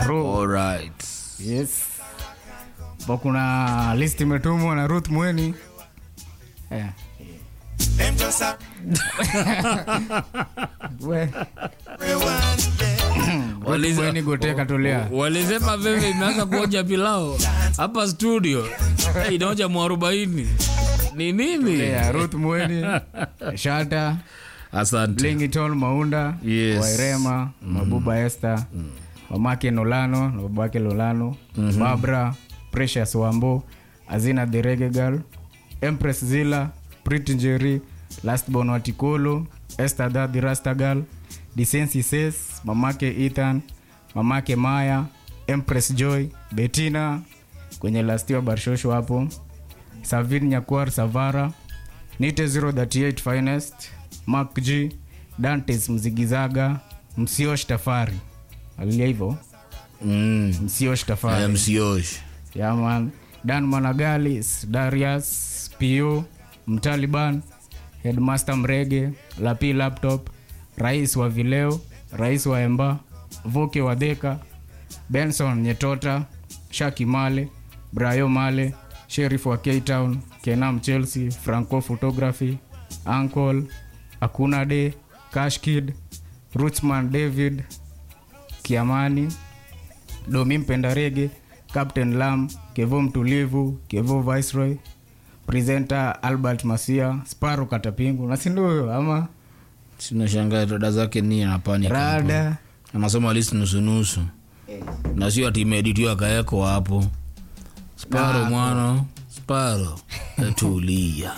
Ro. Alright. Yes. Pa kuna list imetumwa na Ruth Mweni. Eh. We. Ruth Waliza- Mweni goteka tolea. Walisema veve imeanza kuonja pilao hapa studio. Eh, inaonja mwarobaini. Ni nini? Yeah, Ruth Mweni, Shata, Asante. Lingitol Maunda, Yes. Wairema, Mabuba Esther, mamake Nolano na babake Lolano, Barbara, Precious Wambo, Azina the Reggae Girl, Empress Zila, Pretty Njeri, Last Born Watikolo, Esther the the Rasta Girl, Disensi Says, mamake Ethan, mamake Maya, Empress Joy, Bettina kwenye lastiwa Barshosho hapo, Savin Nyakwar Savara, Nite 038 Finest, Mark G, Dantes Mzigizaga, Msiosh Tafari. Alilia hivyo? Mm. Msiosh Tafari. MCOsh. Yeah, man. Dan Managalis, Darius, Pio, Mtaliban, Headmaster Mrege, Lapi Laptop, Rais wa Vileo, Rais wa Emba, Vuke wa Dheka, Benson Nyetota, Shaki Male, Brayo Male, Sheriff wa K-Town, Kenam Chelsea, Franco Photography, Uncle, Akuna De, Cash Kid, Rootsman David, Kiamani, Domi Mpenda Rege, Captain Lam, Kevo Mtulivu, Kevo Viceroy, presenter Albert Masia, Sparo Katapingu, na si ndio huyo ama Sina shangaa dada zake ni anapani. Rada. Anasoma list nusu nusu. Na sio ati imeeditiwa akaeko hapo. Sparo mwana. Sparo. Tulia.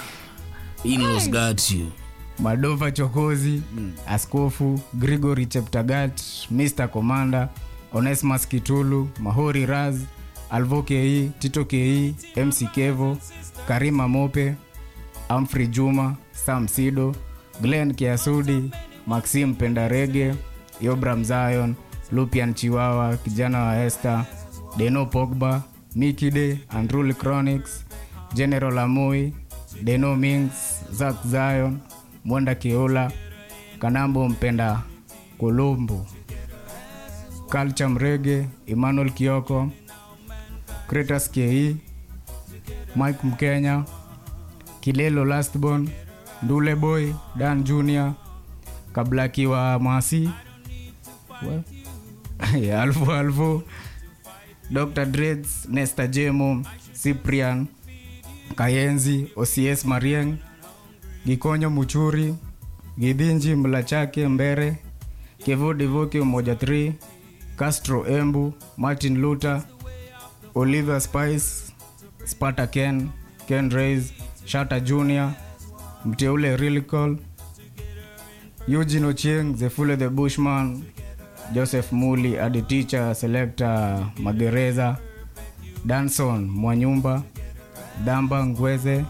Inlos got you. Madova Chokozi, Askofu, Grigory Cheptagat, Mr. Commander, Onesmus Kitulu, Mahori Raz, Alvo KE, Tito KE, MC Kevo, Karima Mope, Amfrey Juma, Sam Sido, Glenn Kiasudi, Maxim Pendarege, Yobram Zion, Lupian Chiwawa, kijana wa Esther, Deno Pogba, Mikide, Andruli Chronics, General Amoi, Deno Mings, Zak Zion, Mwenda Kiola, Kanambo Mpenda Kolombo, Culture Mrege, Emmanuel Kioko, Kretas Ke, Mike Mkenya, Kilelo Lastborn, Ndule Boy, Dan Junior, Kablaki wa Masi, We- Yeah, Alfu Alfu, Dr. Dreads, Nesta Jemo, Cyprian, Kayenzi, OCS Marieng, Gikonyo Muchuri, Gidhinji Mlachake Mbere, Kevo Devoke Umoja 3, Castro Embu, Martin Luther, Oliver Spice, Sparta Ken, Ken Reyes, Shata Junior, Mteule Rilicol, Eugene Ochieng, Zefule the Bushman, Joseph Muli, Adi Teacher, Selector Magereza, Danson Mwanyumba, Damba Ngweze,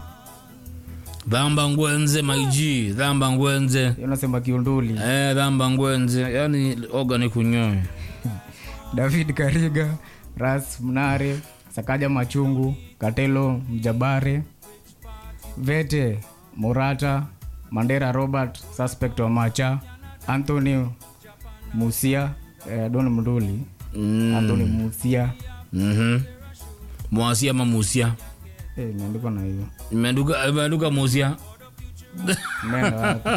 Dhamba ngwenze maiji. Dhamba ngwenze. Hiyo unasema kiunduli, Eh, dhamba ngwenze. Yaani oga ni kunyoe. David Kariga, Ras Mnare, Sakaja Machungu, Katelo Mjabare, Vete Murata, Mandera Robert, Suspect wa Macha, Anthony Musia, eh, Don Mnduli, Mm. Anthony Musia, Mhm. Mwasia ama musia. eh, imeandikwa na hiyo Imeanduka imeanduka musia. neno wapi?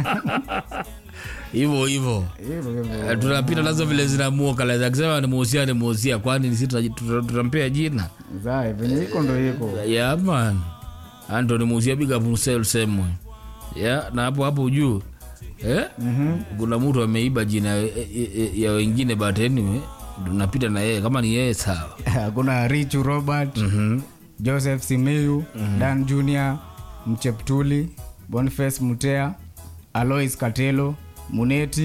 Hivyo hivyo. hivyo hivyo. Eh, tunapita nazo vile zinamuoka la akisema ni muhusia ni muhusia kwani sisi tuta- tuta- tutampea jina Zae, venye iko ndo iko yeah man Anthony muhusia big up himself same way yeah na hapo hapo juu eh kuna mtu ameiba jina ya, ya, ya wengine but anyway tunapita na yeye kama ni yeye sawa kuna Richu Robert, mhm Joseph Simiyu, Dan Junior, Mcheptuli, Boniface Mutea, Alois Katelo, Muneti